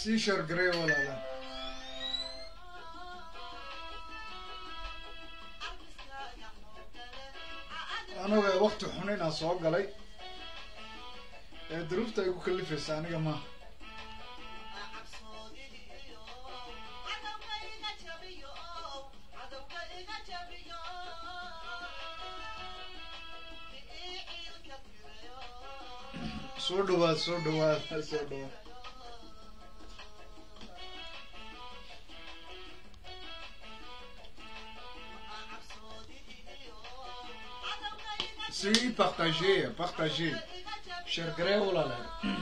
sii shargarey walaala anaga wakti xun inaan soo galay ee duruufta ay ku kalifaysa aniga maaha soo dhawaad soo dhawaad soo dhawaad si partagez partagez shargarey walaala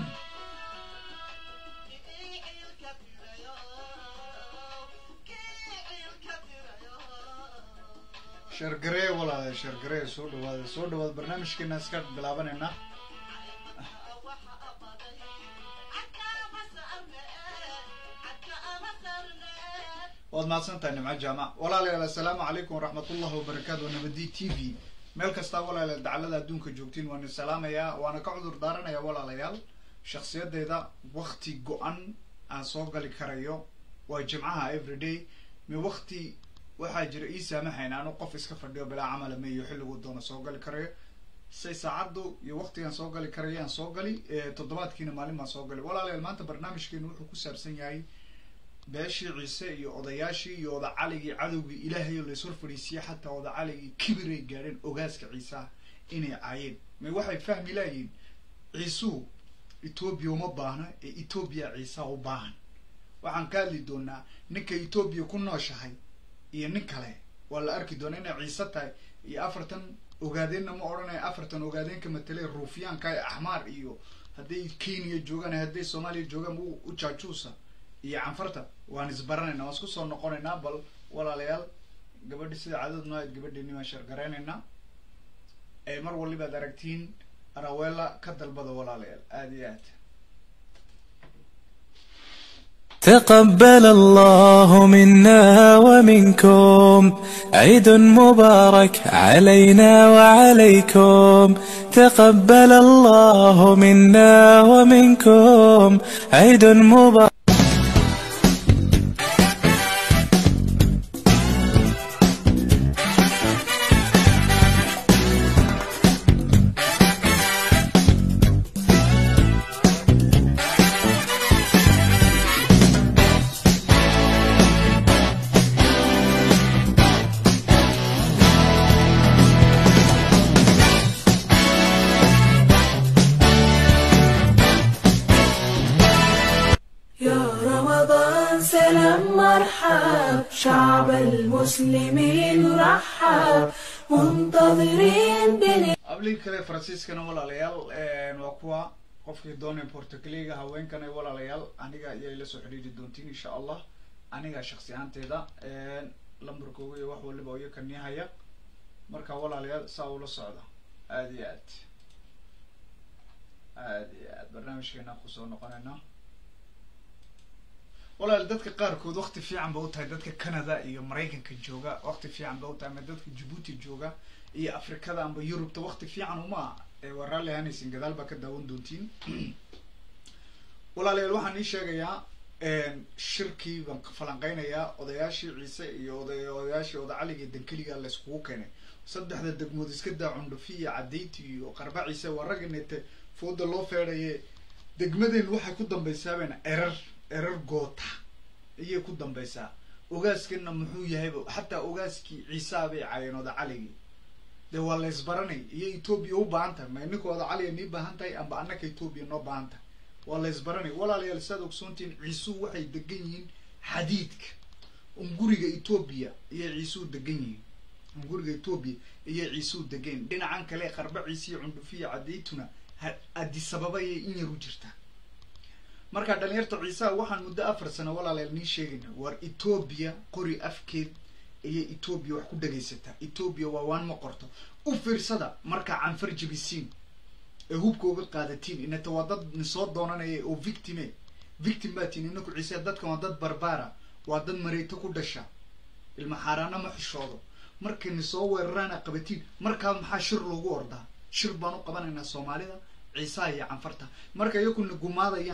shargarey walaala shargarey soo dhawaada soo dhawaad barnaamijkeena iska bilaabanayna waad mahadsan tahay nimco jaamac walaalayaal assalaamu calaykum waraxmatullahi wabarakaatu waa nabadi t v meel kastaa walaalayaal dacalada adduunka joogtiin waan is salaamayaa waana ka cudur daaranayaa walaalayaal shakhsiyadeyda wakti go-an aan soo gali karayo waa jimcaha everyday mi wakti waxaa jira ii saamaxayn anu qof iska fadhiyo bilaa camala meyo xilligu doona soo gali karayo say saacaddu iyo waktigaan soo gali karayo aan soo gali toddobaadkiina maalin baan soo gali walaalayaal maanta barnaamijkeenu wuxuu ku saabsan yahay beeshii ciise iyo odayaashii iyo oda caligii cadowgii ilaahayo lays hor fadhiisiye xataa oda caligii kibiray gaadheen ogaaska ciisaha inay caayeen may waxay fahmi laayihin ciisuhu etoobiya uma baahna ee etoobiya ciisaha u baahan waxaan ka hadli doonaa ninka etoobiya ku nooshahay iyo nin kale waa la arki doonaa inay ciise tahay iyo afartan ogaadeenna ma odhanaya afartan ogaadeenka matelay ruufyaanka ee axmaar iyo hadday kenya joogaan hadday soomaaliya joogaan u jaajuusa iyo canfarta waan isbaranaynaa waan isku soo noqonaynaa bal walaalayaal gabadhi sida cadad noo ayd gabadheeni waan shargaraynaynaa ee mar walibaad aragtiin arawela ka dalbada walaalayaal aada iyo aad تقبل الله منا ومنكم عيد مبارك علينا وعليكم تقبل الله منا ومنكم عيد مبارك يا رمضان سلام مرحب شعب المسلمين رحب منتظرين بن ablii kale faransiiskana walaalayaal waa kuwa qofkii doonay portugaliga haweenkana walaalayaal aniga ayay la soo xidhiiri doontiin insha allah aniga shaksi ahaanteeda lambarkooga iyo wax waliba iyo kanihaya marka walaalayaal saa ula socda aada iyo aad aada iyo aad barnaamijkeena kusoo noqonayna walaal dadka qaarkood wakti fiican ba u tahay dadka canada iyo maraykanka jooga wakti fiican ba u tahay ama dadka djibuuti jooga iyo afrikada amba yurubta wakti fiican uma waa raalli ahaanaysin gadaal baa ka daawan doontiin walaalayaal waxaan ii sheegayaa shirkii baan falanqeynayaa odayaashii ciise iyo oda odayaashii oda caliga dankeliga layskugu keenay saddexda degmood iska daa cundhufi iyo cadayti iyo qarba ciise waa ragganete fooda loo feedaye degmadeen waxay ku dambaysaabeen erar erar goota ayay ku dambaysaa ogaaskana muxuu yahayba xataa ogaaskii ciisaa bay caayeen oda caligii dee waa la ysbaranay iyo etoobiya u baahan tahay ma ninka oda caliga nii baahan tahay amba annaka etoobiya noo baahan tahay waa la ysbaranay walaalayaal saad ogsoontihiin ciisuhu waxay degan yihiin xadiidka unguriga etoobiya iyay ciisuhu degan yihiin unguriga etoobiya iyay ciisuhu degan yihin dhinacan kale qarba ciise iyo cundhufiya cadaytuna adisababa ayay in yar u jirtaa marka dhalinyarta ciisaha waxaan muddo afar sano walaalayaal nii sheegayna waar etoobiya qori afkeed ayay etoobiya wax ku dhagaysataa etoobiya waa waan ma qorto u fiirsada markaa canfar jebisiin ee hubka uga qaadatiin inata waa dad nisoo doonanaya oo victime victim baa tiin inaku ciise dadkan waa dad barbaara waa dad mareyto ku dhasha ilma xaaraana ma xishoodo markay nisoo weeraraana qabatiin markaa maxaa shir loogu ordaa shir baan u qabanaynaa soomaalida ciisaha iyo canfarta marka iyakuna gumaadayaan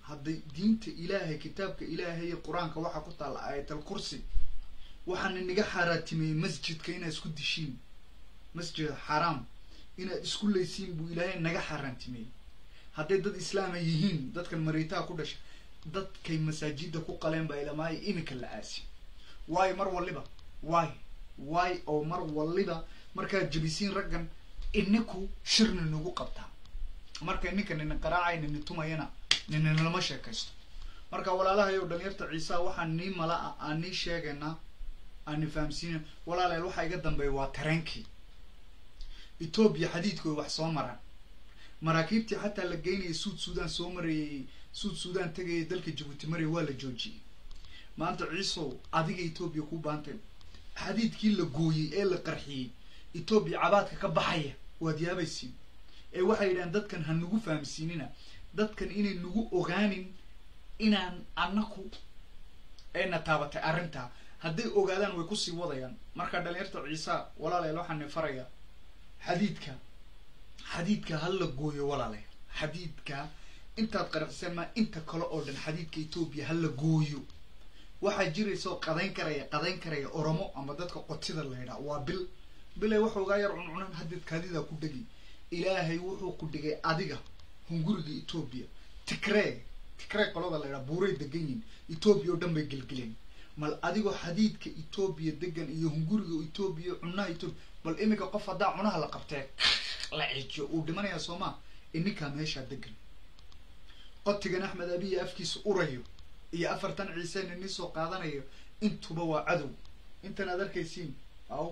hadday diinta ilaahay kitaabka ilaahay iyo qur-aanka waxaa ku taalla aayatal kursi waxaan inaga xaaraatimeeyey masjidka inaad isku dishiin masjid xaraam inaad isku leysiin buu ilaahay naga xaaraantimeeyey hadday dad islaama yihiin dadkan mariitaha ku dhasha dadkay masaajida ku qaleen baa ilamaayo iminka la aasi waayo mar waliba waay waay oo mar waliba markaad jebisiin raggan inaku shirna nagu qabtaa marka ninka nina qaraacay nini tumayana nina nalama sheekaysto marka walaalahayow dhalinyarta ciisa waxaan nii mala ah aan nii sheegaynaa aan ni fahamsiina walaaleel waxaa iga dambeeya waa tareenkii etoobiya xadiidkooda wax soo maraan maraakiibtii xataa la geynayay suud suudaan soo marayay suud suudaan tegayay dalka jabuuti maraya waa la joojiyey maanta ciisow adiga etoobiya ku baantay xadiidkii la gooyey ee la qarxiyey etoobiya cabaadka ka baxaya waad yaabaysiin ee waxay yidhahaan dadkan ha nagu fahamsiinina dadkan inay nagu ogaanin inaan anaku ayna taabatay arrintaa hadday ogaadaan way kusii wadayaan marka dhalinyarta ciisa walaaleel waxaan farayaa xadiidka xadiidka ha la gooyo walaalayaal xadiidka intaad qarxiseen maa inta kale oo dhan xadiidka etoobiya ha la gooyo waxaa jiraysa oo qadayn karaya qadayn karaya oromo ama dadka qotida la yidhaha waa bil bilay waxoogaa yar cuncunan haddeed kaadidaa ku dhegi ilaahay wuxuu ku dhigay adiga hunguriga etoobiya tigree tigree qolada la yidhaha buuray degan yihin etoobiya oo dhan bay gelgeleen mal adigoo xadiidka etoobiya degan iyo hunguriga etoobiya cunaha etoobiya bal iminka qof haddaa cunaha la qabtee la ciijiyo uu dhimanayaa soomaa ininkaa meeshaa degan qotigan axmed abiya afkiisa urayo iyo afartan ciise nini soo qaadanayo intuba waa cadow intan aad arkaysiin aw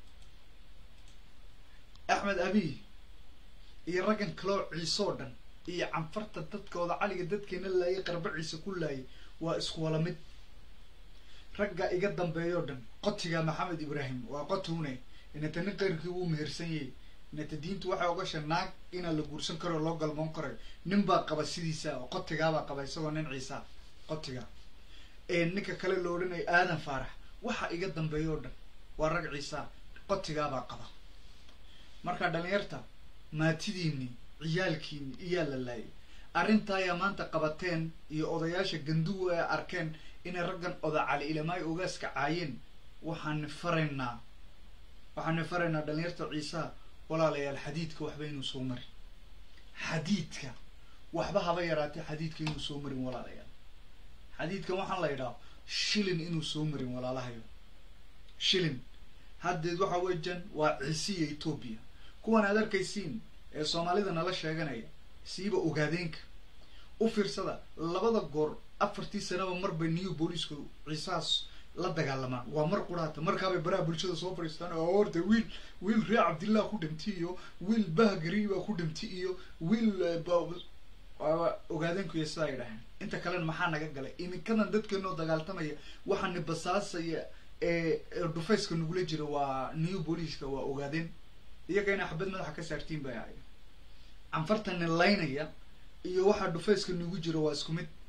axmed abiy iyo raggan kaloo ciisoo dhan iyo canfarta dadkooda caliga dadkeena laayay qarba ciise ku laayay waa isku wala mid ragga iga dambeeyoo dhan qotiga maxamed ibraahim waa qotune inata nin qayrkii wuu mehersan yahay inata diintu waxay ogasha naag inaa la guursan karo loo galmoon karayo nin baa qaba sidiisa oo qotigaabaa qaba isagoo nin ciisa qotiga ninka kale lo odhanayo aadan faarax waxa iga dambeeya oo dhan waa rag ciisa qotigaabaa qaba marka dhalinyarta maatidiini ciyaalkiini iyaa la laayay arrintaayaa maanta qabateen iyo odayaasha ganduwa ee arkeen inay raggan oda cali ilamaayo ogaaska caayeen waxaani faraynaa waxaani faraynaa dhalinyarta ciisaha walaalayaal xadiidka waxba inuu soo marin xadiidka waxba haba yaraatee xadiidka inuu soo marin walaalayaal xadiidkan waxaan la yidhaha shilin inuu soo marin walaalahayo shilin haddeed waxa weejan waa ciise iyo etoobiya kuwan aad arkaysiin ee soomaalida nala sheeganaya siiba ogaadeenka u fiirsada labada goor afartii sanaba marbay new booliisku ciisahaas la dagaalamaan waa mar quraata markaabay baraha bulshada soo fadhiistaan oo horta wiil wiil ree cabdillah ku dhintay iyo wiil bahgari baa ku dhintay iyo wiil ogaadeenku iyo sidaa ay dhaheen inta kalena maxaa naga galay iminkadan dadkeenoo dagaaltamaya waxaani basaasaya ee dhufayska nagula jira waa new booliiska waa ogaadeen iyaga inaa xabad madaxa ka saartiin bay ahay canfartani laynaya iyo waxaa dhufayska nagu jira waa isku mid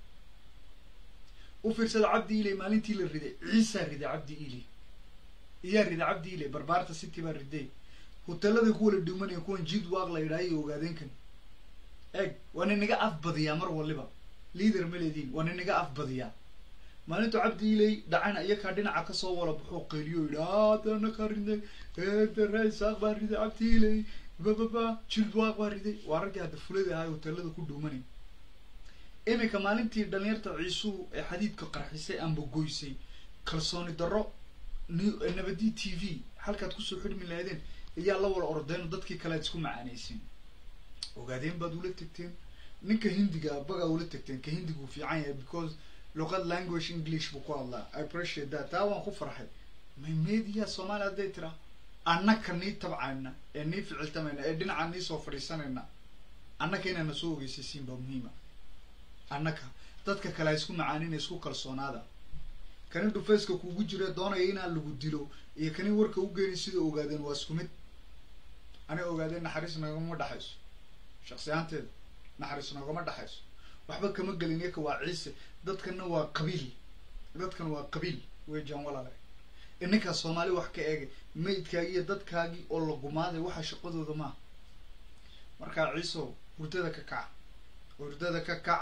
u fiirsada cabdi iley maalintii la riday ciisaa riday cabdi iley iyaa riday cabdi iley barbaarta city baa riday hoteeladay ku wala dhimanaya kuwan jid waaq la yidhaha iyo ogaadeenkan eeg waa ninaga afbadiyaa mar waliba leader ma leediin waa ninaga afbadiyaa maalintu cabdi iley dhacana iyakaa dhinaca kasoo wala baxoo qeeliyo yidhi adana ka riday eedaresaaq baa riday cabdi iley bababa jid waaq baa riday waa raggii hadda fulada ahay hoteelada ku dhuumanay iminka maalintii dhalinyarta ciisuhu ee xadiidka qarxisay amba goysay kalsooni darro nabadi t v halkaad kusoo xidhmi lahaydeen ayaa la wala ordeen dadkii kale ad isku macaanaysiin ogaadeen baad ula tegteen ninka hindiga bagaa ula tegteen ka hindiga uu fiican yahay because luqad language english buu ku hadlaa i appreciate that taa waan ku farxay may media soomaali hadday tiraa annaka nii tabcayna ee nii ficiltamayna ee dhinaca nii soo fadhiisanayna annaka inaana soo ogeysaysiin baa muhiima annaka dadka kale ha isku macaanina isku kalsoonaada kani dhufayska kugu jira doonaya inaan lagu dilo iyo kani warka u geeni sida ogaadeen waa isku mid ani ogaadeen naxariis nagama dhexayso shaksi ahaanteeda naxariis nagama dhexayso waxba kama gelin yaka waa ciise dadkana waa qabiil dadkan waa qabiil weejaan walaale ininkaa soomaali wax ka eegay maydkaagi iyo dadkaagii oo la gumaaday waxa shaqadooda maaha markaa ciiso hurdada ka kaca hurdada ka kaca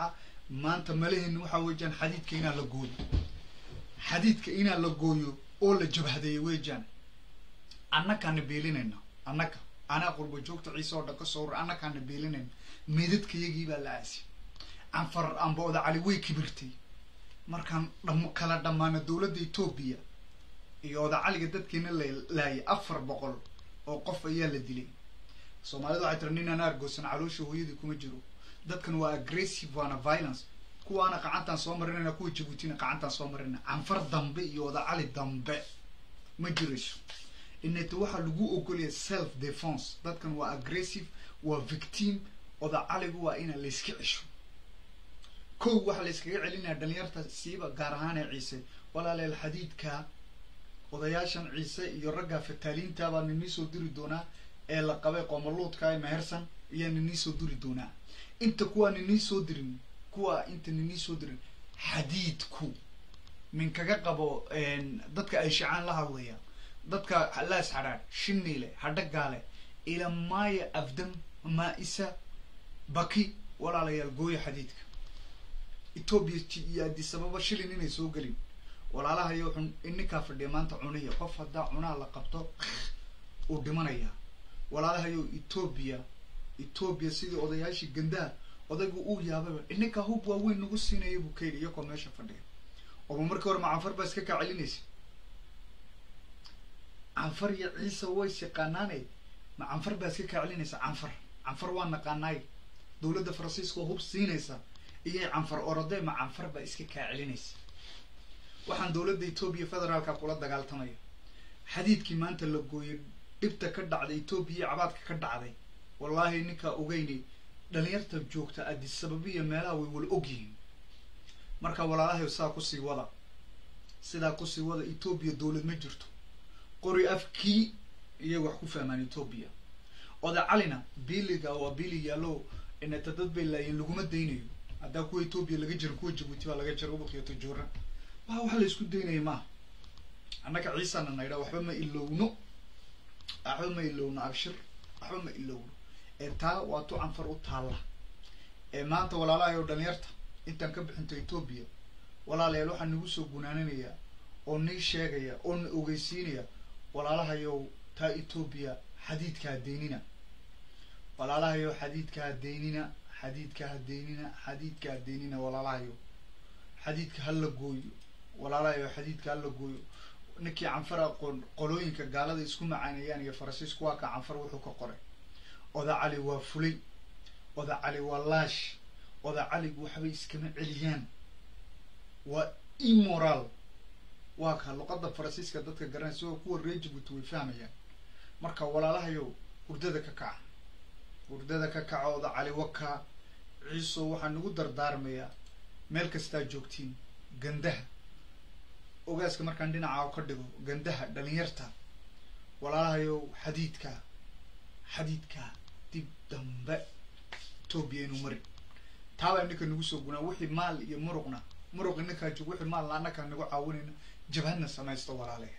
maanta malaheenna waxaa weejaan xadiidka inaa la gooyo xadiidka inaa la gooyo oo la jabhadeeyo weejaan annakaana beelinayna annaka anaa qurba joogta ciise oo dhan ka soo ura annakaana beelinayna meedadkayagii baa la aasi canfar ambooda cali way kibirtay markaan dham kala dhammaana dowladda etoobiya iyo odacaliga dadkiina la laayay afar boqol oo qof ayaa la dilay soomaalida waxay tiri ninaan argoosan caloosha hooyadii kuma jiro dadkan waa aggressive waana violence kuwaana qacantaan soo marinayna kuwa jabuutina qacantaan soo marinayna canfar dambe iyo odacali dambe ma jirayso inayta waxaa lagu ogolaya self defense dadkan waa aggressive waa victim odacaligu waa ina layska cesho kow waxaa la yskaga celinaya dhalinyarta siiba gaar ahaan ee ciise walaaleel xadiidka odayaashan ciise iyo ragga fataaliinta baa ninii soo diri doonaa ee la qabay qoomaluudka ee mehersan ayaa ninii soo diri doonaa inta kuwaa ninii soo dirin kuwa inta ninii soo dirin xadiidku min kaga qabo dadka ay shacaan la hadlaya dadka laas xadhaadh shiniile hadhagaale ilamaaya afdam maa-isa baki walaalayaal gooya xadiidka etoobiya iyo adisababa shilin inay soo gelin walaalahayo xun ininkaa fadhiya maanta cuniya qof haddaa cunaa la qabto uu dhimanaya walaalahayo etoobiya etoobiya sidii odayaashii gandaha odaygu uu yaababa ininkaa hub waaweyn nagu siinaya buu kayidhi iyakoo meesha fadhiya ooma markii hore ma canfar baa iska kaa celinaysa canfar iyo ciise ways yaqaanaane ma canfar baa iska kaa celinaysa canfar canfar waa naqaanaay dowladda faransiiska oo hub siinaysa iyay canfar orodee ma canfar baa iska kaa celinaysa waxaan dowladda etoobiya federaalka kula dagaaltamaya xadiidkii maanta la gooyay dhibta ka dhacday etoobiya iyo cabaadka ka dhacday wallaahi ninkaa ogeynay dhalinyarta joogta adisababiya meelaha way wala ogyihiin marka walaalahay sidaa kusii wada sidaa kusii wada etoobiya dowlad ma jirto qori afkii iyay wax ku fahmaan etoobiya oda calina biliga waa bili yaallo inata dad bay laayeen laguma daynayo haddaa kuwa etoobiya laga jiro kuwa jabuuti baa laga jiro ubaqiyo tajoora waa wax la isku daynaya maaha annaga ciisana naydha waxba ma ilowno waxba ma ilowno abshir waxba ma ilowno ee taa waa tu canfar u taalla ee maanta walaalahay oo dhalinyarta intaan ka bixinto etoobiya walaalayaal waxaa nagu soo gunaaninayaa oo nii sheegaya oo na ogeysiinaya walaalahayow taa etoobiya xadiidka hadeynina walaalahayow xadiidka hadeynina xadiidka hadeynina xadiidka hadeynina walaalahayow xadiidka hala gooyo walaalahayow xadiidka hala gooyo ninkii canfar aqoon qolooyinka gaalada isku macaaneeyaan iyo faransiisku waa ka canfar wuxuu ka qoray oda cali waa fulay oda cali waa laash oda caligu waxbay iskama celiyaan waa immoral waa ka luqadda faransiiska dadka garanaysa oo kuwa reer jabuuti way fahmayaan marka walaalahayow hurdada ka kaca hurdada ka kaca oda cali wakaa ciiso waxaa nagu dardaarmayaa meel kastaa joogtiin gandaha ogaaska markaan dhinaca ka dhigo gandaha dhalinyarta walaalahayow xadiidka xadiidka dib dambe etoobiya inuu marin taabaa ninka nagu soo gunaa wixii maal iyo muruqna muruq ninkaa joog wixii maalna annakaa nagu caawinayna jabhadna samaysto walaalayaal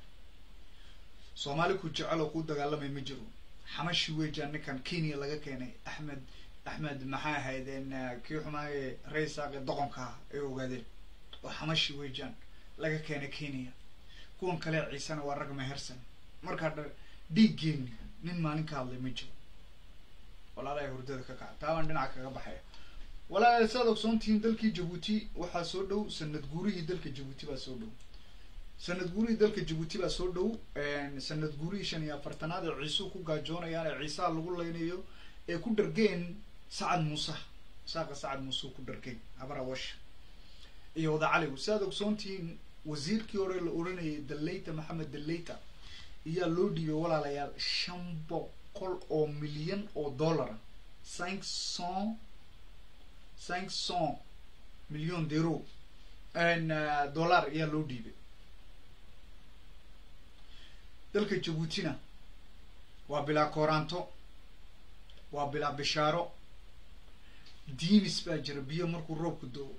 soomaali ku jecel oo kuu dagaalamay ma jiro xamashi weejaan ninkan kenya laga keenay axmed axmed maxay ahaydeen kii xumaaye raysaaqe doqonkaa ay ogaadeen oo xamashi weejaan laga keenay kenya kuwan kale ciisena waa rag mehersan markaa dha dhiiggeeni nin maalin ka hadlay ma jiro walaalahay hurdada ka kaca taabaan dhinaca kaga baxaya walaalayaal saad ogsoontihiin dalkii jabuuti waxaa soo dhow sanad guurihii dalka jabuuti baa soo dhow sanad guurihii dalka jabuuti baa soo dhow sanad guurihii shan iyo afartanaad ee ciisuu ku gaajoonayaan ee ciisaha lagu leynayo ee ku dhargeen sacad muuse saaqa sacad muuse ku dhargeen habar awash iyo wada caligu si aad ogsoontihiin wasiirkii hore la oranayay daleyta maxamed daleyta ayaa loo dhiibay walaalayaal shan boqol oo milyan oo dollara cinq cent cinq cent million dero dollar ayaa loo dhiibay dalka jabuutina waa bilaa kooraanto waa bilaa bishaaro diimis baa jira biyo markuu roobku do-o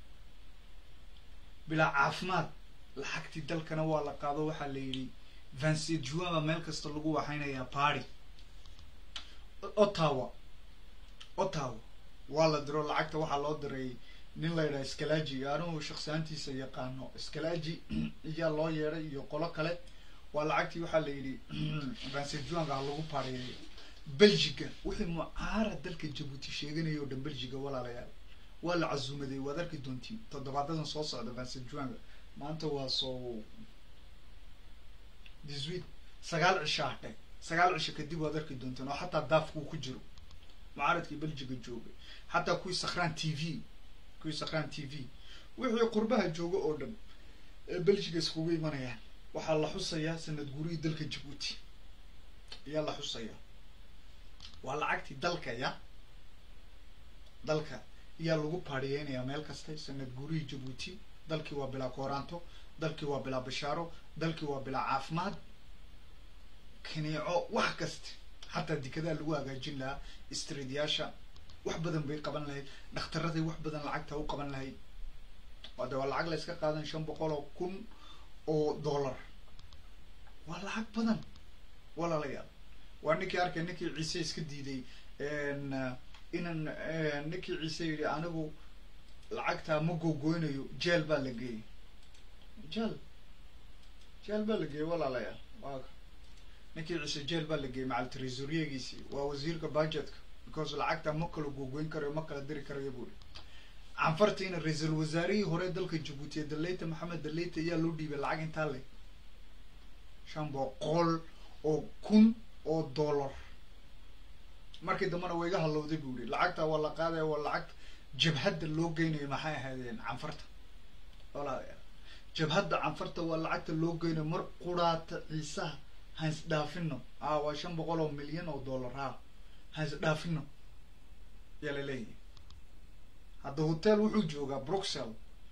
bilaa caafimaad lacagtii dalkana waa la qaado waxaa la yidhi vanset juan baa meel kasta lagu waxaynayaa party ottawa ottawa waa la diro lacagta waxaa loo diray nin la yidhaha scalaji anugu shaksiyaantiisa yaqaano scalaji iyaa loo yeedhay iyo qolo kale waa lacagtii waxaa la yidhi vansejuanga ha lagu pareeyo belgiga wixii mucaarad dalka jabuuti sheeganaya oo dhan belgiga walaalayaal waa la casuumaday waad arki doontiin toddobaadadan soo socda vansejuanga maanta waa soo diswit sagaal cisho hadhay sagaal cisho kadib waad arki doonteen oo xataa daafkuu ku jiro mucaaradkii belgiga joogay xataa kuwii sakhraan t v kuwii sakhraan t v wixii qurbaha jooga oo dhan ee belgiga iskugu imanayaan waxaa la xusayaa sanad gurihii dalka jabuuti ayaa la xusayaa waa lacagtii dalka ya dalka ayaa lagu paadhiyeynayaa meel kasta sanad gurihii jabuuti dalkii waa bilaa kooraanto dalkii waa bilaa bashaaro dalkii waa bilaa caafimaad kaniico wax kasta xataa dikadaa lagu hagaajin lahaa streetyaasha wax badan bay qaban lahayd dhaktaraday wax badan lacagta u qaban lahayd waa de waa lacag la iska qaadan shan boqol oo kun oo dollar waa lacag badan walaalayaal waa ninkii arkay ninkii ciise iska diiday inan ninkii ciise yidhi anigu lacagtaa ma googoynayo jeel baa la geeyey jeel jeel baa la geeyey walaalayaal waa ninkii ciise jeel baa la geeyey macal tresoriyegiisii waa wasiirka budgetka because lacagta ma kala googoyn karayo ma kala diri karayo buuri canfartiina ra-iisul wasaarihii hore dalka jabuuti ee daleyta maxamed daleyta ayaa loo dhiibay lacag intaa le shan boqol oo kun oo dollar markii dambena waa iga halowday buu yihi lacagta waa la qaadaya waa lacag jabhadda loo geynayo maxay ahaydeen canfarta walaalayaal jabhadda canfarta waa lacagta loo geynayo mar quraata ciisaha hans dhaafino a waa shan boqol oo milyan oo dollar ha hans dhaafino yaa laleeyahay hadda hotel wuxuu joogaa bruxel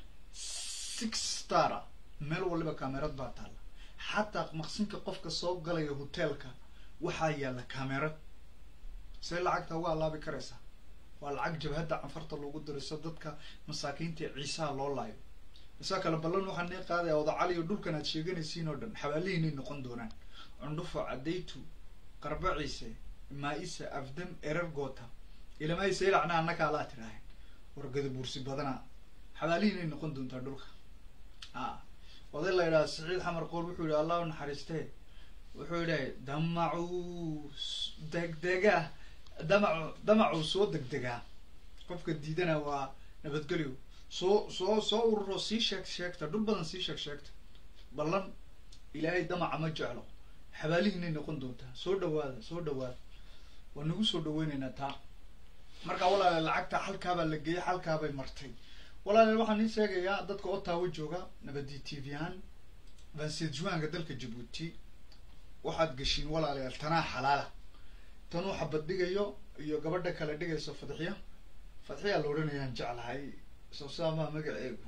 six stara meel waliba camerad baa taalla xataa maqsinka qofka soo galaya hotelka waxaa yaalla camerad see lacagta uga alaabi karaysaa waa lacag jabhadda canfarta loogu diriso dadka masaakiinta ciisaha loo laayo isaa kale ballan waxaa nee qaadaya odacali o dhulkan aad sheeganaysiin oo dhan xabaalihiinay noqon doonaan cundhufo cadaytu qarba ciise maa-isa afdam erar goota ilamaysa ilacna annaka alaa tiraahen wargada buursi badana xabaalihiinay noqon doontaa dhulka a oday la yidhaha saciid xamar qoor wuxuu yihi allah u naxariistee wuxuu yidhahay damacuu degdega damacu damacuu soo degdegaa qofka diidana waa nabadgelyo soo soo soo ururo sii sheeg sheegta dhul badan sii sheeg sheegta ballan ilaahay damaca ma jeclo xabaalihiinay noqon doontaa soo dhawaada soo dhawaada waa nagu soo dhaweyneynaa taa marka walaale lacagta halkaabaa la geeyay halkaabay martay walaale waxaan ii sheegayaa dadka ottawa jooga nabadi t v ahaan vansejuanga dalka jabuuti waxaad geshiin walaalayaal tanaa xalaala tanuu xabad dhigayo iyo gabadha kale dhigayso fadxiya fadxiyaa la odhanayaan jeclahay soosaamaha magaceegu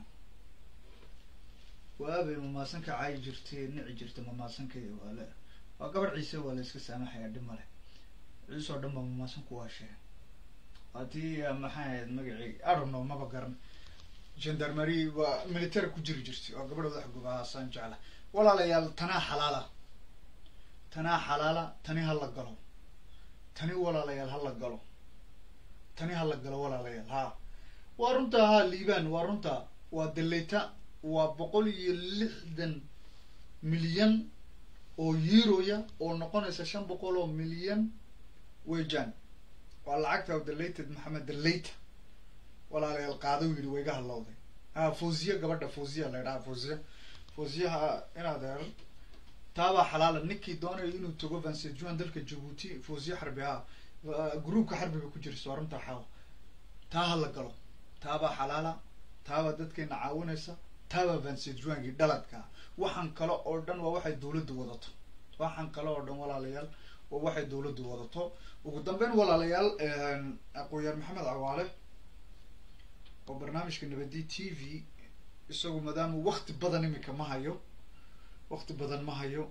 waabay mamaasanka caayi jirtay nici jirta mamaasankeeda waale waa gabadh ciise waa la iska saamaxaya dhib male ciise oo dhan ba mamaasanku waa sheeg haddii maxay ahayd magacii arono maba garan gendarmary waa military ku jiri jirtay oo gabadha wadax gobaasaan jecla walaalayaal tanaa xalaala tanaa xalaala tani ha la galo tani walaalayaal ha la galo tani ha la galo walaalayaal ha waa runtaa ha liibaan waa runtaa waa daleyta waa boqol iyo lixdan milyan oo euroya oo noqonaysa shan boqol oo milyan wejan waa lacagta dalated maxamed daleyta walaalayaal qaado yidhi wayga hadlowday ha fawziya gabadha fawziya la ydhaha fawziya fawziyaha inaad heer taabaa xalaala ninkii doonayo inuu tago vansejuan dalka jabuuti fawziya xarbi ha groupka xarbiga ku jirta waa runtaa xaawa taa ha la galo taabaa xalaala taabaa dadkeena caawinaysa taabaa vansejuangii dhaladka waxaan kale oo dhan waa waxay dawladdu wadato waxaan kale oo dhan walaalayaal waa waxay dawladdu wadato ugu dambeyn walaalayaal aqoon-yaar maxamed cawaale oo barnaamijka nabadi t v isagu maadaama wakti badan imika ma hayo wakti badan ma hayo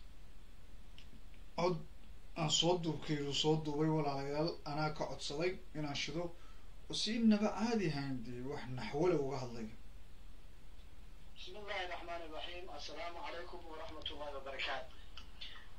cod aan soo duubkaydu soo duubay walaalayaal anaa ka codsaday inaan shido oo si naba caadi ahayn dee wax naxwale uga hadlayo bismi illahi raxmaan iraxiim assalaamu calaykum waraxmat ullahi wabarakaatu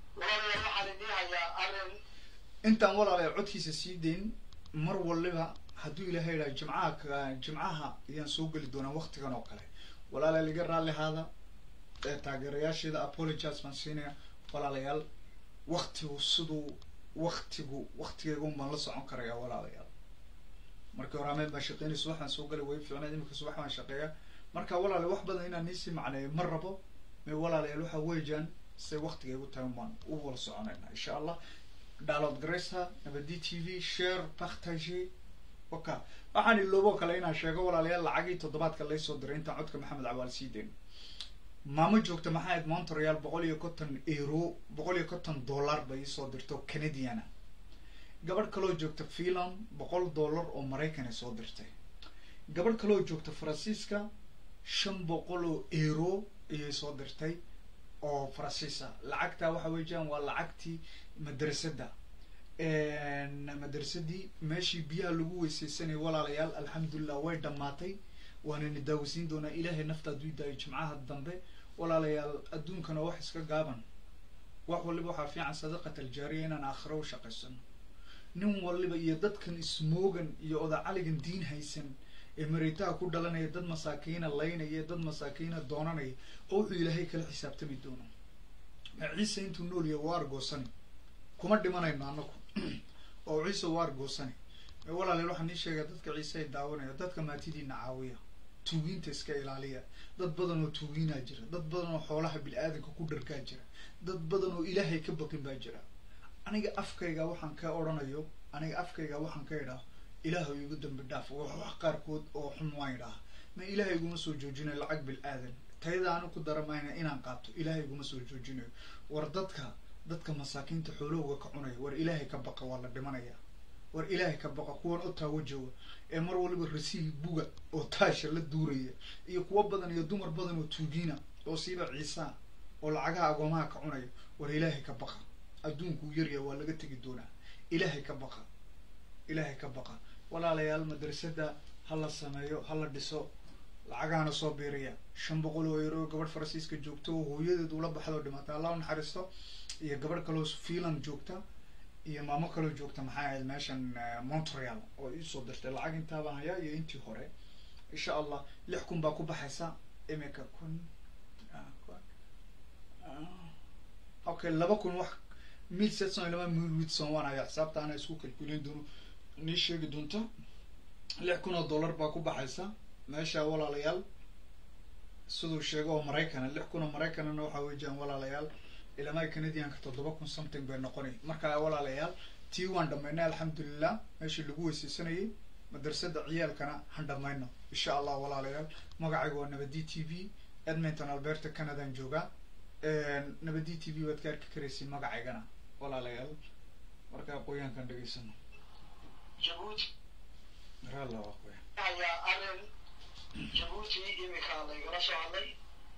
walaalayaal waxaan idiin hayaa arrin intaan walaalayaal codkiisa sii dayn mar waliba hadduu ilaahay idhaha jimcaha ka- jimcaha ayaan soo geli doonaa waktigan oo kale walaalayaal iga raalli haada ee taageerayaasheeda apologize baan siinaya walaalayaal waktigu siduu waktigu waktigeygun baan la socon karaya walaalayaal markii hore ameen baan shaqeynay subax baan soo galay way fiicnayd imika subax baan shaqeeya marka walaalayaal wax badan inaan niisii macneeyo ma rabo me walaalayaal waxa weeyaan say waktigaygu tahay baan u wala soconayna insha allah download garaysa nabadi t v share partage waka waxaan iloobo kale inaan sheego walaalayaal lacagii toddobaadka laysoo diray intaan codka maxamed cawaal sii deyn maamo joogta maxaa ahayd montreal boqol iyo konton euro boqol iyo konton dollar bay isoo dirto canadiana gabadh kaloo joogta finland boqol dollar oo maraykan ay soo dirtay gabadh kaloo joogta faransiiska shan boqol oo euro ayay soo dirtay oo faransiisa lacagta waxa weeyaan waa lacagtii madrasadda madrasadii meeshii biyaha lagu weysaysanayay walaalayaal alxamdulilah way dhammaatay waanayna daawasiin doonaa ilaahay nafta hadduu daayo jimcaha dambe walaalayaal adduunkana wax iska gaaban wax waliba waxaa fiican sadaqat aljaariya inaan aakhiro u shaqaysano nin waliba iyo dadkan ismoogan iyo odacaligan diin haysan ee mareytaha ku dhalanaya dad masaakiina laynaya dad masaakiina doonanaya oo wuxuu ilaahay kala xisaabtami doono ma ciise intuu nool yahay waa argoosani kuma dhimanayno anaku oo ciise waa argoosani walaalayaal waxaan ii sheegaya dadka ciise ay daawanaya dadka maatidiina caawiya tuugiinta iska ilaaliya dad badan oo tuugiinaa jira dad badan oo xoolaha bini-aadanka ku dhargaa jira dad badan oo ilaahay ka baqin baa jira aniga afkayga waxaan ka odhanayo aniga afkayga waxaan ka idhaah ilaahu igu dambi dhaaf wax wax qaarkood oo xun waan idhaah ma ilaahay iguma soo joojinayo lacag bil-aadan tayada aanu ku daramayna inaan qaato ilaahay iguma soo joojinayo war dadka dadka masaakiinta xoolahooga ka cunaya war ilaahay ka baqa waa la dhimanaya war ilaahay ka baqa kuwan u taawajooga ee mar waliba rasiil buga oo taasha la duuraya iyo kuwo badan iyo dumar badan oo tuugiina oo siiba ciisaa oo lacagaha agoomaha ka cunaya war ilaahay ka baqa adduunkuu yaryaha waa laga tegi doonaa ilaahay ka baqa ilaahay ka baqa walaalayaal madrasada ha la sameeyo ha la dhiso lacagahana soo biiraya shan boqol oo euro gabadh faransiiska joogta oo hooyadeed ula baxdo dhimatay allah u naxariisto iyo gabadh kaloo finland joogta iyo maamo kaloo joogta maxay ahayd meeshan montreal oo iisoo dirtay lacag intaabaan hayaa iyo intii hore insha allah lix kun baa ku baxaysa imika kun okay laba kun wax mil setson iyo laba mil witson waan hayaa xisaabta ana isku kalkuleyn doono nii sheegi doonta lix kun oo dollar baa ku baxaysa meesha walaalayaal siduu sheego oo maraykana lix kun oo maraykanana waxa weeyaan walaalayaal ilamaha canadianka toddoba kun something bay noqonay marka walaalayaal tii waan dhamaynay alxamdulilah meeshii lagu weysaysanayay madrasada ciyaalkana han dhamayno insha allah walaalayaal magacayga waa nabadi t v edmonton alberta canadaan joogaa nabadi t v waad ka arki karaysiin magacaygana walaalayaal marka aqooyaankan dhegaysano jabuuti ralla aqooyan ayaa arrin jabuuti imika laygala soo hadlay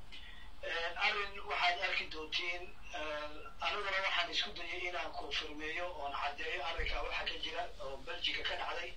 arrin waxaad arki doontiin aniguna waxaan isku dayay inaan konfirmeeyo oon caddeeyo arrinkaa waxa ka jira oo belgica ka dhacday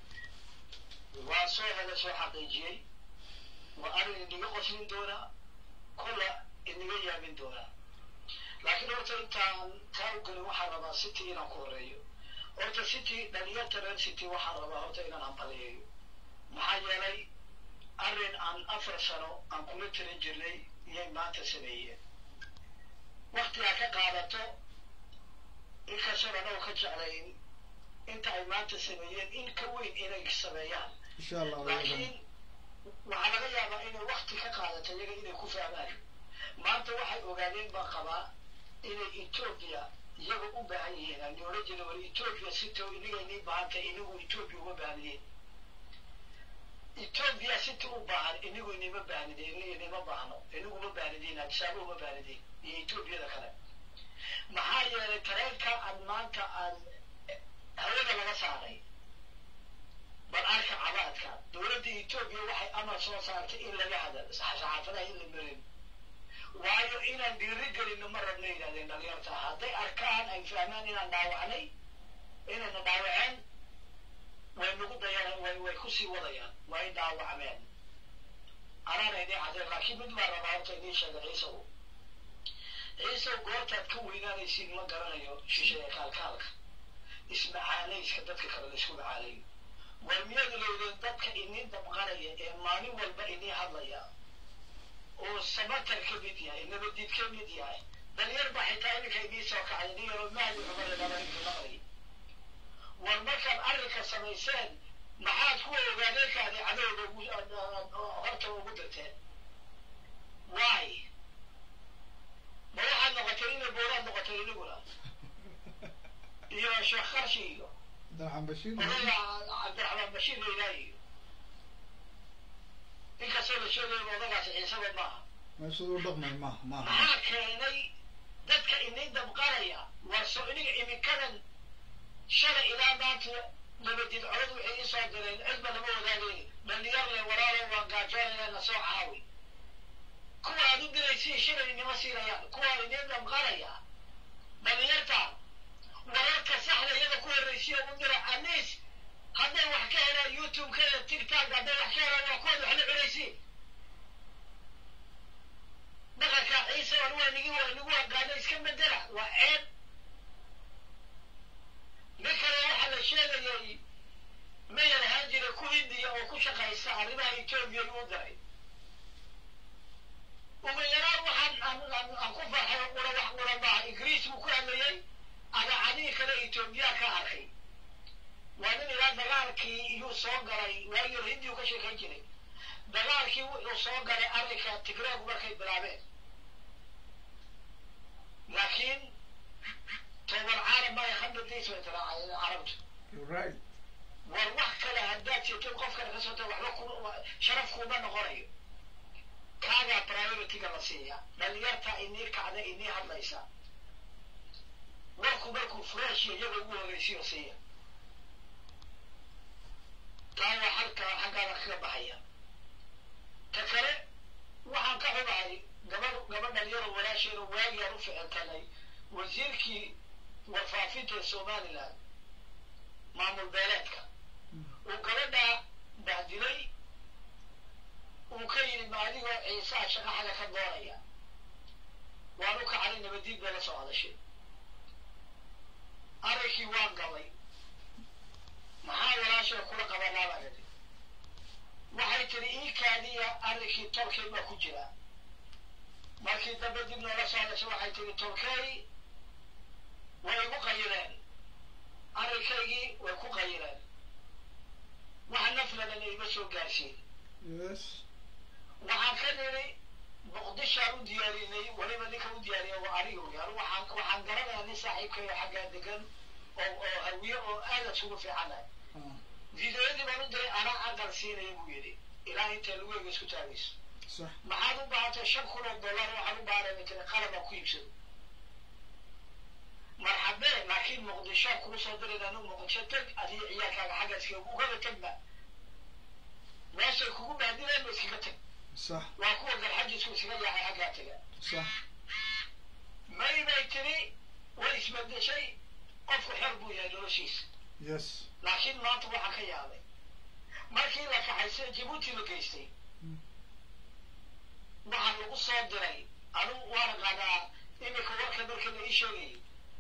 waa soo hela soo xaqiijiyey waa arrin inaga qoslin doona kola inaga yaabin doona laakiin horta intaan taa u gelin waxaan rabaa city inaan ku horeeyo horta city dhalinyarta reer city waxaan rabaa horta inaan hambaliyeeyo maxaa yeelay arrin aan afar sano aan kula tirin jirnay iyay maanta sameeyeen waktigaa ka qaadato inkastoo anoo ka jeclayn inta ay maanta sameeyeen in ka weyn inay sameeyaan insha allah laakiin waxaa laga yaabaa inay wakti ka qaadato iyaga inay ku fahmaan maanta waxay ogaadeen baa qabaa inay etoobiya iyaga u baahan yihiin aan oran jirin war etoobiya sito iniga inii baahantay inigu etoobiya uma baahnidiin etoobiya siti u baahan inigu inima baahnidin inima baahno inigu ma baahnidiin adisaaba uma baahnidiin iyo etoobiyada kale maxaa yeelay tareenka aad maanta aad hawada laga saaray bal arka cabaadka dowladda etoobiya waxay amar soo saartay in laga hadal saxaafadaha in la marin waayo inaan dhiiri gelino ma rabna yidhahdeen dhalinyarta hadday arkaan ay fahmaan inaan dhaawacnay inayna dhaawaceen way nagu dayana way way kusii wadayaan way dhaawacmeen anaana idin cadeen laakiin mid baa rabaa horta idiin sheega ciisaw ciisaw goortaad ka weynaanaysiin ma garanayo shisheeye kaalkaalka ismacaalayska dadka kale la isku macaalayo war miyadu lowdeen dadka idin dabqanaya ee maalin walba idin hadlaya oo samatar ka mid yahay nabadid ka mid yahay dalyar baa xitaa iminka idiin soo kacay nin yaroo mahdi cumar dhabarintumaqay war markaad arrinka samayseen maxaad kuwa ogaadeenkaadi cadowga ugu horta ugu dirteen why ma waxaad noqotay inay booraad noqotay iniguna iyo sheekh qarshi iyo cabdiraxmaan bashiir odaga cabdiraxmaan bashiir laylaa iyo inkastoo la sheegayo odagaasi ciisaba maaha meeshaduu dhaqmay maaha maaha maxaa keenay dadka idin dabqanaya war soo iniga iminkadan shalay ilaa maanta nabadid colad waxay ii soo direen cidba lama wadaagayn dhalinyar le walaalo waan gaajoonaya na soo caawi kuwa aad u diraysiin shalay inima siinayaan kuwa idin dabqanaya dhalinyarta wararka saxda iyada ku horraysiya u dira aniis hadday wax ka helaan youtube-ka iyo tiktok hadday wax ka helaan waa kuwaad wax la cunaysiin dhaqanka ciise war waa nigi waa nigu aqaana iska bedela waa ceeb nin kale waxaa la sheegayay mayar ahaan jira ku hindiya oo ku shaqaysta arrimaha etoobiya u diray ugu yaraan waxaan aan- aan aan ku farxay oo qura wax qura maaha ingiriis buu ku hadlayay adaacadihii kale etoobiya ka arkay waa nin ilaa dagaalkii iyuu soo galay waagii hore hindiyu ka sheekayn jiray dagaalkii wuxuu soo galay arrinka tigreegu markay bilaabeen laakiin toban caalam baa khamdadiis bay tiraacay carabtu You're right war wax kale haddaad jirtay qofkana ka soo tahay waxba kuma sharaf kuma noqonayo kaagaa priority-ga la siiya dhalinyarta inii kacda inii hadlaysa warku markuu fresh iyaga ugu horreysiyo siiya taa waa halka xaggaada kaga baxaya ta kale waxaan ka xumahay gabadh gabadh dhalinyaro walaasheeda waagiaan u ficiltanay wasiirkii warfaafinta ee somaliland maamul beeleedka uu gabadha bahdilay uu ka yidhi ma adigoo ciisaha shaqa xaga ka doonaya waan u kacday nabadiid bay la soo hadashay arrinkii waan galay maxaa walaashaa kula qabanaa baa yidhi waxay tiri ii kaadiya arrinkii tolkay baa ku jira markii dambe dib noola soo hadashay waxay tiri tolkay way igu qayileen arrinkaygii way ku qayileen wax nafladana ima soo gaarsiin yes waxaan ka nidhi muqdishaan u diyaarinay weliba ninka u diyaariya waa anigu yani waxaan waxaan garanayaa nin saaxiibkayo xaggaa degan oo oo hawiye oo aada isugu fiicanahay ah fideoyadii baan u diray anaa aqal siinaya buu yidhi ilaa inta lugeyga isku taagayso sax maxaad u baahatay shan kun oo dollar waxaan u baahanay bay tiri qalab aan ku iibsado marxabee laakiin muqdisho kuu soo dirayna anu muqdisho teg adiga ciyaalkaaga xagga iskaga ugaba tegba meeshay kugu bahdileen ba iskaga teg sax waa kuwa garxajisku iskaga yaacay xaggaa tega sax may bay tiri way isbedeshay qofku xer buu yahay noloshiisa yes laakiin maanta waxaa ka yaabay markii la kaxaysay jabuuti la geystay Mm. waxaa lagu soo diray anugu waan qaadaa iminka warka marka la ii sheegayay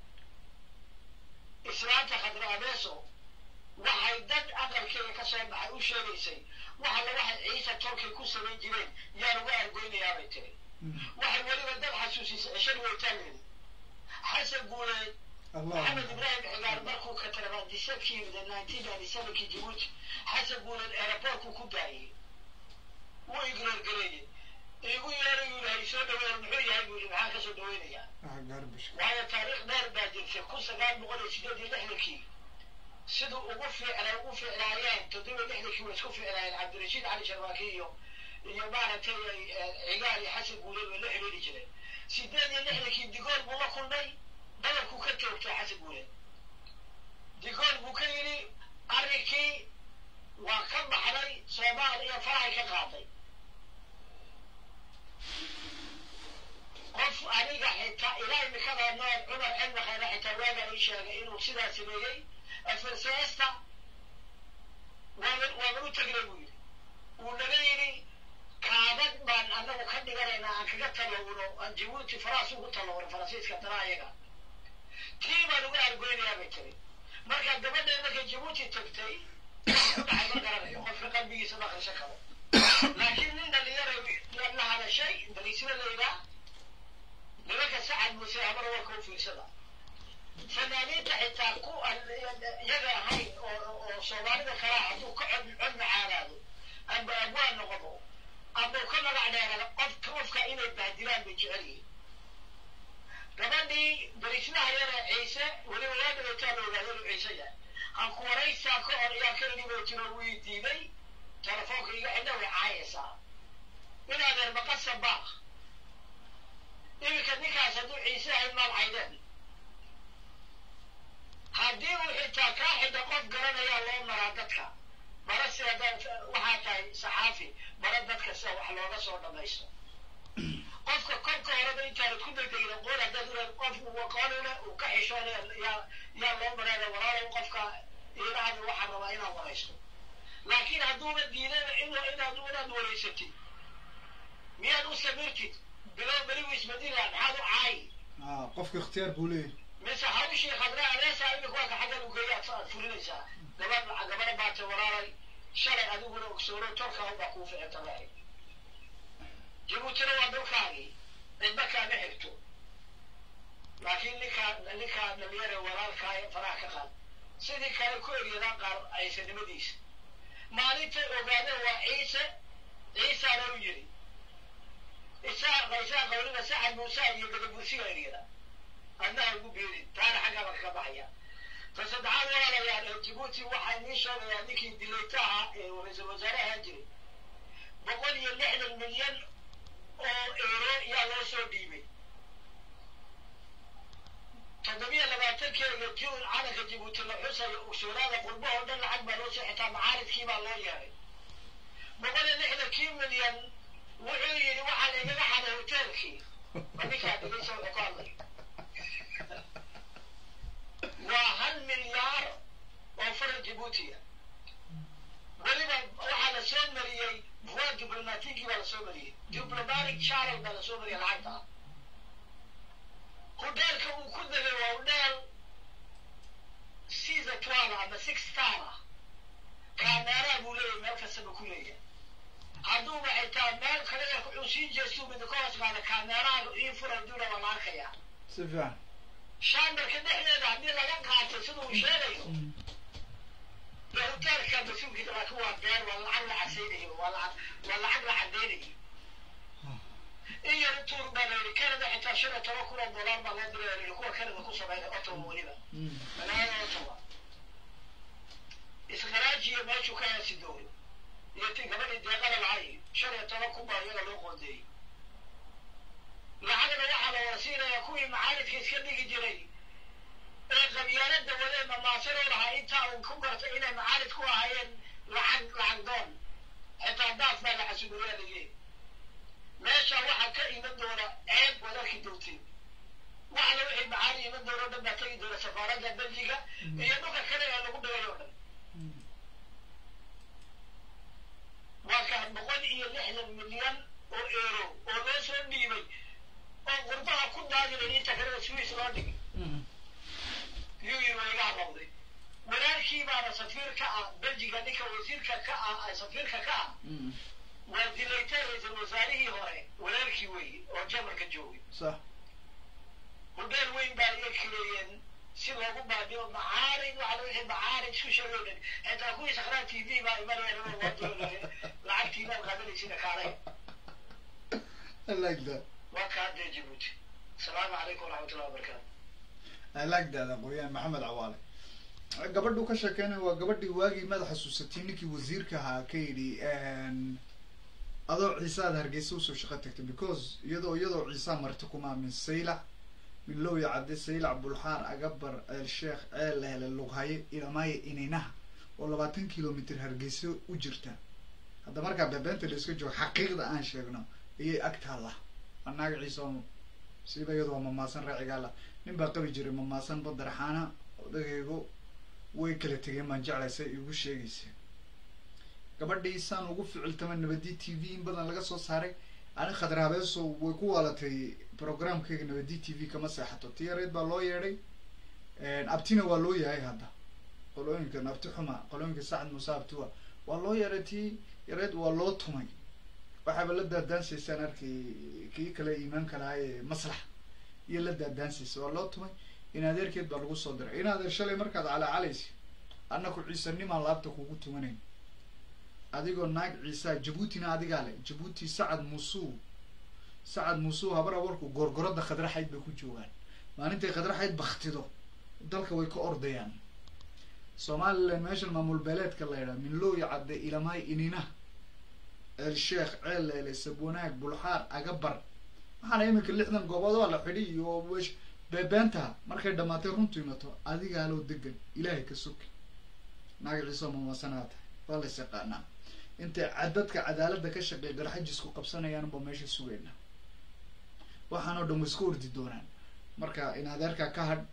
islaanta khadra abeeso waxay dad aqalkeeda ka soo baxay u sheegaysay waxa la waxay ciise tolkay ku samayn jireen yaa lagu argoynayaa bay tiri Mm. waxay weliba dad xasuusisay cishar weytaangeedi xasan guuleed allah محمد ابراهيم عقار مركو كتر ديسبكي من 1997 كي جيبوتي حسب قول الايربورت كو داعي ويقرر قريه يقول يا رجل هاي سو دوير محوي هاي يقول معاك سو دوينيا ah garbage وهذا تاريخ دار باجر في كل قال بقول سيدي دي لحلكي سيدو وقفي على وقفي على عيان تدوي لحلكي وسكفي على عبد الرشيد علي شرواكيو iyo maaragtay cigaal iyo xasan guuleed oo la xiriiri jiray sideed iyo lixdankii digool buu la kulmay dalabku ka joogtay xasan guuleed digool buu ka yidhi arrinkii waa ka baxday soomaal iyo farahay ka qaaday qof aniga xitaa ilaa imikada nool cumar cilmi khayre xitaa waagaa ii sheegay inuu sidaa sameeyey afarseesta waaban waaban u tegnay buu yidhi wuu naga yidhi kaadad baan anagu ka dhiganaynaa aan kaga talowno aan jabuuti faraas ugu talowno faransiiska dana ayaga tii baan uga argoynayaa bay tiri marka gabadhee markay jabuuti tagtay waxay qalbigiisa ma akhrisan karo laakiin nin dhalinyaro la hadashay daliisada layidhaa nimanka sacad muuse amar warka u fiirsada fanaaniinta xitaa ku iyaga ahayn oo oo soomaalida kalaa hadduu ka cod cod macaanaado amba abwaan noqdo amba ka magac dheerada qofka qofka inay bahdilaan bay jecel yihiin gabadhii barislaha yare ciise weliba waa dhawaataa la ogaado inuu ciise yahay hanku waraysaa ka hor ayaa ka idhiboo jiro wii diiday telefoonka iga xidha way caayaysaa in adeer maqasa baaq iminka ninkaas hadduu ciise ahayd maal caydeen haddii uu xitaa kaa xidha qof garanayaa loo maraa dadka bara si haddaad waxaa tahay saxaafi bara dadka sida wax looga soo dhamaysto qofka kolka horeba intaanad ku degdegin aqoon haddaad ulaad qofku aqoon ule uu ka xishoonaya yaa yaa loo mareeda walaalow qofka iirahada waxaa rabaa inaad waraysto laakiin hadduuba diidayba in inaad inaad waraysatid miyaad u samirtid bilow berigu isbedila maxaad u caayi ah qofka ikhtiyaar buu leeyahay mise hawshii khadra adeesaa imika waa ka xaggan ugeeya aad fulinaysaa gabadh gabadha baata walaalay shalay adiguna ogsoono tolka baa kuu ficita lahay jabuutina waa dhulkaagii cidba kaama xigto laakiin ninkaa ninkaa dhalinyare walaalkaa faraha ka qaad sidii kale ku eryadaan qaar aysanimadiisa maalintay ogaadeen waa ciise ciisaana u yidhi isaaqa isaaqa weliba saxad muusa iyo gadabursiga eryada adnaha ugu beerin taana xaggaa kaga baxaya ta saddexaad walaalayaal jabuuti waxaa nii sheegayaa ninkii dilayta ahaa ee ra-iisul wasaare ahaan jiray boqol iyo lixdan milyan oo euro yaa loo soo dhiibay toddobiyo labaatankeega jun calanka jabuuti la xusayo ugsoonaada qurbo oo dhan lacag baa loo soo xitaa macaaridkii baa loo yeeray boqol iyo lixdankii milyan wuxuu yidhi waxaa laigaga xaday hoteelkii ma ninkaa dhigaysa wuxuu ka hadlay waa hal milyaar oo fara jabuutiya weliba waxaa la soo mariyey voie diplomatikii baa la soo mariyey diplomatic channel baa la soo mariyey lacagta hudheelka uu ku degay waa hudheel sisa twelve ama six star ah kaameeraa buu leeyahay meel kastaba ku leeyahay hadduuba xitaa meel kale wuxuu sii jeestuu mida ka hoos qaada kaameeraaga ii furay duuna waa la arkayaa si fiican shambarka dhexdeeda haddii laga qaato sida uu sheegayo dee hoteelka mas-uulkiisa laakiin waa beer waa lacag la casaynayo waa lacag waa lacag la cadaynayo in yar tuur baa la yidhi canada xitaa shan iyo toban kun oo dollar baa loo diray la yidhi kuwa canada ku sameynay ottawa weliba magaalada ottawa isgaraajiyo meeshuu ka heesi dooyo iyo ti gabadhii deeqada lahay shan iyo toban kun baa iyaga loo qoondeeyey lacagna waxaa la wada siinayaa kuwii macaalidka iska dhigi jiray ee qabyaalada wadee mamaasanoo lahaa intaa uu ku gartay inay macaalid ku ahaayeen lacag lacag doon xitaa daaf baa la xasuubiyaa ligeen meesha waxaa ka iman doona ceeb waad arki doontiin waxna wixii macaali iman doona o dhan baa tegi doona safaaradda beljiga iyo dhulka kale ee lagu dhaway oo dhan waa kaa boqol iyo lixdan milyan oo euro oo loo soo dhiibay oo qurbaha ku daadinay inta kalena swiss loo dhigay yuu yiri waa iga hadlawday walaalkii baana safiir ka ah beljiga ninka wasiirka ka ah safiirka ka ah waa dilaytay ra-iisul wasaarihii hore walaalkii weeye oo jamarka joogay sax hudheel weyn baa iga kireeyeen si loogu baadiyo macaarid waxa la wixii macaarid isku sheegay dhan xitaa kuwii sakhraan t v baa imanaya nima wadoolay lacagtii baad qaadanaysina kaalay I like that. waa kaa dee jabuuti asalaamu calaykum waraxmatullahi wabarakaatu I like that aqooyahan maxamed cawaale gabadhu ka sheekeynaya waa gabadhii waagii madax xasuusatay ninkii wasiirka ahaa ka yidhi adoo ciise aad hargeysa usoo shaqo tagtay because iyadoo iyadoo ciisa marti kuma min saylac min lowya cadde saylac bulxaar agabar ceel sheekh ceel la hele lughaye ilamaaye ininaha oo labaatan kilomitr hargeysa u jirta hadda markaa bebeenta la iska joogo xaqiiqda aan sheegno ayay ag taalla anaaga ciise oo siiba iyadu waa mamaasan raacigaala nin baa qabi jiray mamaasan badaraxaana odagaygu way kala tegeen baan jeclaysa igu sheegaysa gabadhii saan ugu ficiltama nabadi t v in badan laga soo saaray ani khadraabeeso way ku waalatay programkayga nabadi t v kama seexato tiyareed baa loo yeedhay abtina waa loo yahay hadda qolooyinkan abti xuma qolooyinka sacad muuse abtiwa waa loo yareetii yareed waa loo tumay waxaaba la daadaansaysaan arkay kii kale iimaanka lahaa ee maslax iyo la daadaansaysa waa loo tumay in adeerkeed baa lagu soo diray in adeer shalay markaad calaacalaysa annaku ciisanimaan laabta kugu tumanayn adigoo naag ciisaa jabuutina adigaa le jabuuti sacad musuu sacad musuu habar abarku gorgorada khadraxayd bay ku joogaan maalintay khadraxayd baktido dalka way ka ordayaan somalilan meeshan maamul beeleedka la yidhaha minlooya cadde ilamaay inina el sheekh ceeleele sabwanaag bulxaar agabar waxaana iminka lixdan goobood waa la xidhi iyo wesh beebeenta markay dhamaatay runtu imato adigaa loo degan ilaahay ka soki naag ciiso mamasanaa tahay waa la yaqaanaa intay dadka cadaaladda ka shaqeey garxajisku qabsanayaanba meesha sugayna waxaanoo dhan way iska ordi doonaan marka in adeerkaa ka hadh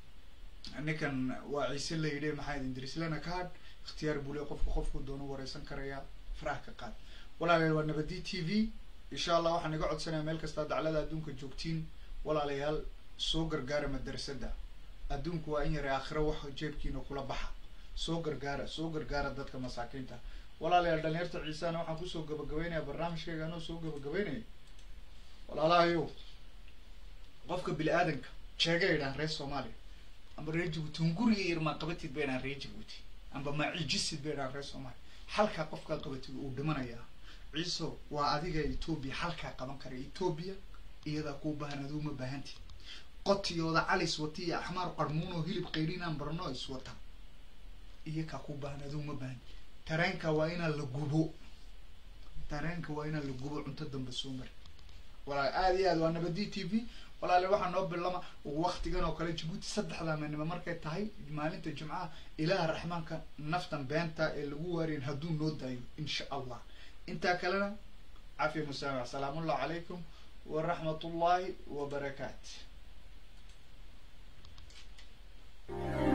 ninkan waa ciise la yidhi maxaa idin dirislana ka hadh ikhtiyaar bule qofku qofku doono wareysan karayaa faraha ka qaad walaalayaal waa nabadi t v insha allah waxaan iga codsanaya meel kastaa daclada adduunka joogtiin walaalayaal soo gargaara madrasada adduunku waa in yaray aakhiro wax jeebkiina kula baxa soo gargaara soo gargaara dadka masaakiinta walaalayaal dhalinyarta ciisana waxaan kusoo gabagabeynaya barnaamijkayga anoo soo gabagabeynaya walaalahayo qofka bini aadanka jeega idhaan reer soomaaliya amba reer jabuuti hunguriga irmaa qabatid ba idhaan reer jabuuti amba maciijisid ba idhaan reer soomaaliya halkaa qofkaa qabatid uu dhimanayaa ciiso waa adiga etoobiya halkaa qaban kara etoobiya iyadaa kuu baahan aduu ma baahanti qotiyooda calis wati iyo axmaar qarmuunoo hilib qayrinaan barno iswata iyakaa kuu baahan aduu ma baahan tareenka waa inaa la gubo tareenka waa inaa la gubo cunto dambe soo mari walaal aada iyo aad waa nabadi t v walaale waxaa noo bilama waktigan oo kale jabuuti saddexda meenimo markay tahay maalinta jimcaha ilaaha raxmaanka naftan beenta ee lagu waariyin hadduu noo daayo insha allah intaa kalena cafiya musaamax asalaamu allahu calaykum waraxmat ullahi wabarakaat